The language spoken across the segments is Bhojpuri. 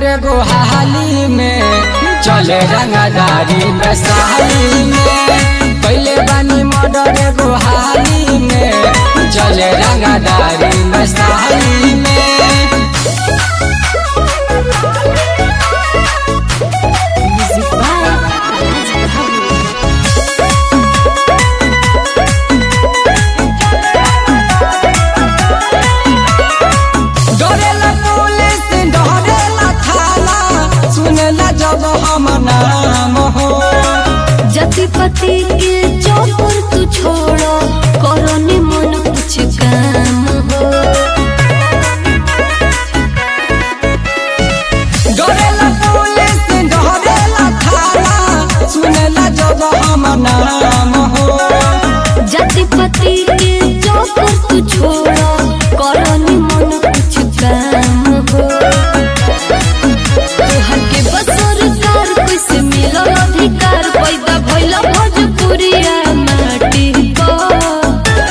एगो हाली में चले रंगदारी में साली में पहले बानी मर्डर एगो हाली में चले रंगदारी में साली में Music by Alhaji Babu. डरेला पुलिस डरेला थाना सुनेला जब हम नाम हो जति पति के चौपर तू छोड़ो करो मन कुछ काम हो डरेला पुलिस डरेला थाना सुनेला जब हम नाम हो जति पति के चौपर तू छोड़ो करो मन कुछ काम हो तोहर के बसर कार कैसे मिलो अधिकार पैदा भइल भोजपुरिया माटी पर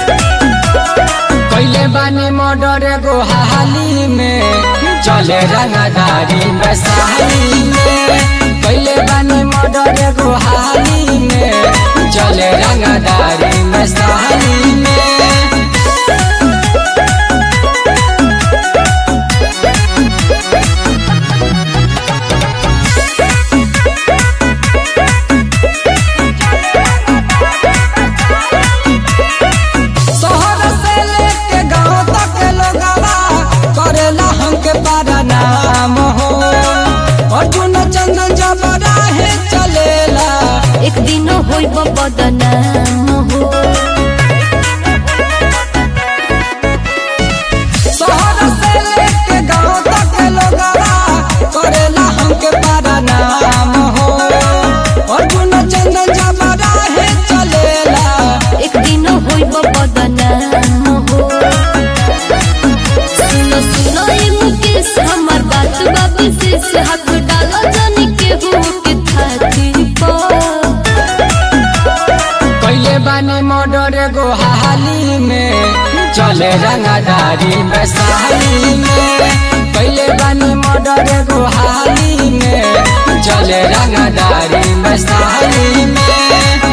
कैले बानी मर्डर एगो हाली में चले रंगदारी में साली में कैले बानी मर्डर एगो हाली में चले रंगदारी में साली में शहर से लेके गांव तक लोगवा करेला हमके बड़ा नाम हो अर्जुन चंदन जब राहे चलेला एक दिन होई बदनाम हो शहर से लेके गांव तक लोगवा करेला हमके बड़ा नाम हो अर्जुन चंदन जब राहे चलेला एक दिन होई बदनाम हो सुनो सुनो ए मुकेश हमर बात बा विशेष हाथ डालो जानी के हो के थाती पर कैले बानी मर्डर एगो हाली में चले रंगदारी में साली में कैले बानी मर्डर एगो हाली में चले रंगदारी में साली में